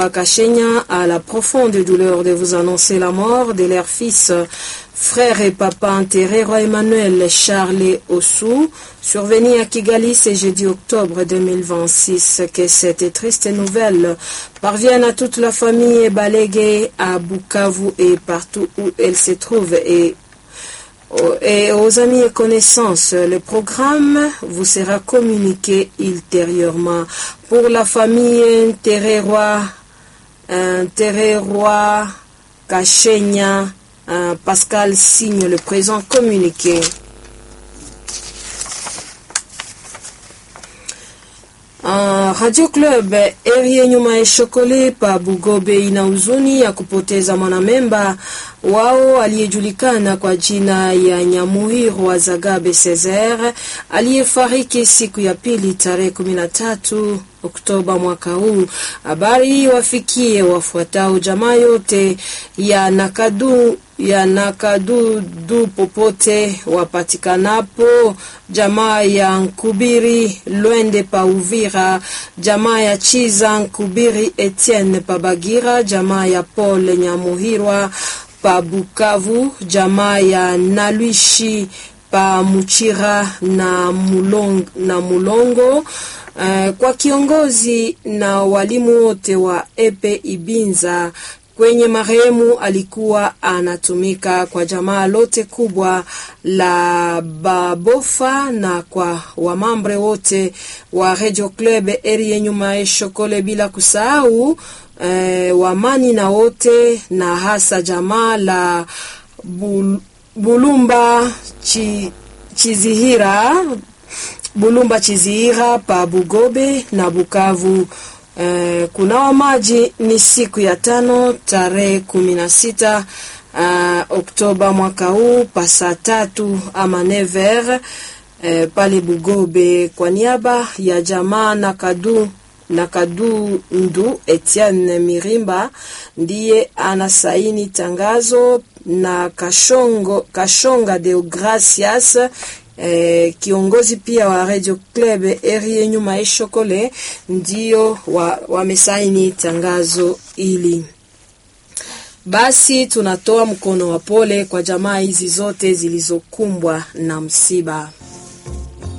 Kachenya a la profonde douleur de vous annoncer la mort de leur fils, frère et papa enterré, roi Emmanuel Charles Ossou, survenu à Kigali ce jeudi octobre 2026. Que cette triste nouvelle parvienne à toute la famille Balégué à Bukavu et partout où elle se trouve et et aux amis et connaissances. Le programme vous sera communiqué ultérieurement. Pour la famille Terreroy, Terreroy Kachenya, Pascal signe le présent communiqué. Uh, Radio Club eri nyuma ya Shokole pa Bugobe ina huzuni ya kupoteza mwanamemba wao aliyejulikana kwa jina ya Nyamuhiro wa Zagabe Cesar aliyefariki siku ya pili tarehe 13 Oktoba mwaka huu. Habari hii wafikie wafuatao jamaa yote ya Nakadu ya Nakadudu popote wapatikanapo, jamaa ya Nkubiri Lwende pa Uvira, jamaa ya Chiza Nkubiri Etienne pa Bagira, jamaa ya Paul Nyamuhirwa pa Bukavu, jamaa ya Nalwishi pa Muchira na Mulongo, na Mulongo. Uh, kwa kiongozi na walimu wote wa Epe Ibinza kwenye marehemu alikuwa anatumika kwa jamaa lote kubwa la Babofa na kwa wamambre wote wa Radio Club eri nyuma ya Shokole, bila kusahau eh, wamani na wote na hasa jamaa la Bul, Bulumba chi, Chizihira Bulumba Chizihira pa Bugobe na Bukavu. Uh, kunawa maji ni siku ya tano tarehe kumi na sita uh, Oktoba mwaka huu pasa tatu ama never uh, pale Bugobe kwa niaba ya jamaa na kadu na kadu ndu Etienne Mirimba ndiye anasaini tangazo na Kashongo, Kashonga Deogracias Eh, kiongozi pia wa Radio Club eri nyuma ya Shokole ndio wamesaini wa tangazo hili. Basi tunatoa mkono wa pole kwa jamaa hizi zote zilizokumbwa na msiba.